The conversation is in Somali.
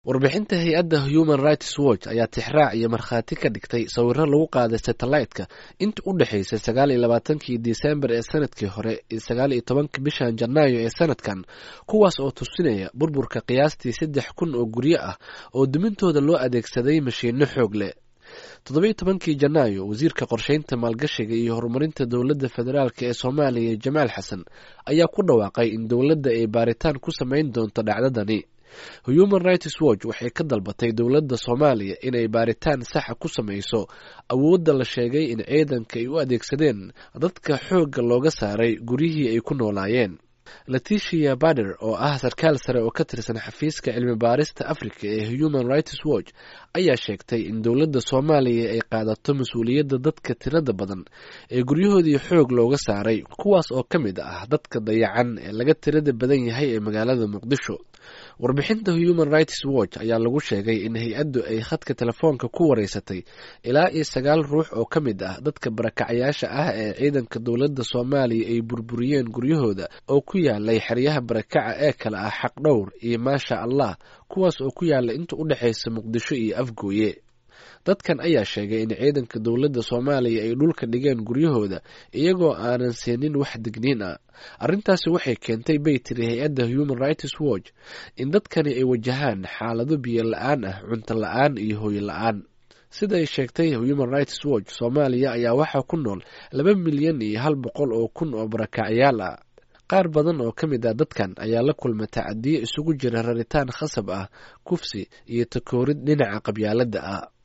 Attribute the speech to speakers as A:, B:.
A: warbixinta hay-adda human rights watch ayaa tixraac iyo markhaati ka dhigtay sawiro lagu qaaday satellite-ka inta u dhexaysay sagaal iyo labaatankii disembar ee sanadkii hore iyo sagaal iyo tobanka bishan janaayo ee sanadkan kuwaas oo tusinaya burburka qiyaastii saddex kun oo guryo ah oo dumintooda loo adeegsaday mashiino xoog leh toddobiyo tobankii janaayo wasiirka qorsheynta maalgashiga iyo horumarinta dowladda federaalk ee soomaaliya jamaal xasan ayaa ku dhawaaqay in dowladda ay baaritaan ku sameyn doonto dhacdadani human rights watch waxay ka dalbatay dowladda soomaaliya inay baaritaan saxa ku sameyso awoodda la sheegay in ciidanka ay u adeegsadeen dadka xoogga looga saaray guryihii ay ku noolaayeen leticia bader oo ah sarkaal sare oo ka tirsan xafiiska cilmi baarista africa ee human rights watch ayaa sheegtay in dowladda soomaaliya ay qaadato mas-uuliyadda dadka tirada badan ee guryahoodii xoog looga saaray kuwaas oo ka mid ah dadka dayacan ee laga tirada badan yahay ee magaalada muqdisho warbixinta human rights watch ayaa lagu sheegay in hay-addu ay khadka telefoonka ku wareysatay ilaa iyo sagaal ruux oo ka mid ah dadka barakacyaasha ah ee ciidanka dowladda soomaaliya ay burburiyeen guryahooda oo ku yaalay xeryaha barakaca ee kale ah xaqdhowr iyo maasha allah kuwaas oo ku yaala inta u dhexaysa muqdisho iyo afgooye dadkan ayaa sheegay in ciidanka dowladda soomaaliya ay dhulka dhigeen guryahooda iyagoo aanan siinin wax digniin ah arrintaasi waxay keentay bay tiri hay-adda human rights watch in dadkani ay wajahaan xaalado biyo la-aan ah cunto la-aan iyo hooyo la-aan sida ay sheegtay human rights watch soomaaliya ayaa waxaa ku nool laba milyan iyo hal boqol oo kun oo barakacyaal ah qaar badan oo ka mid ah dadkan ayaa la kulma tacadiyo isugu jira raritaan khasab ah kufsi iyo takoorid dhinaca qabyaaladda ah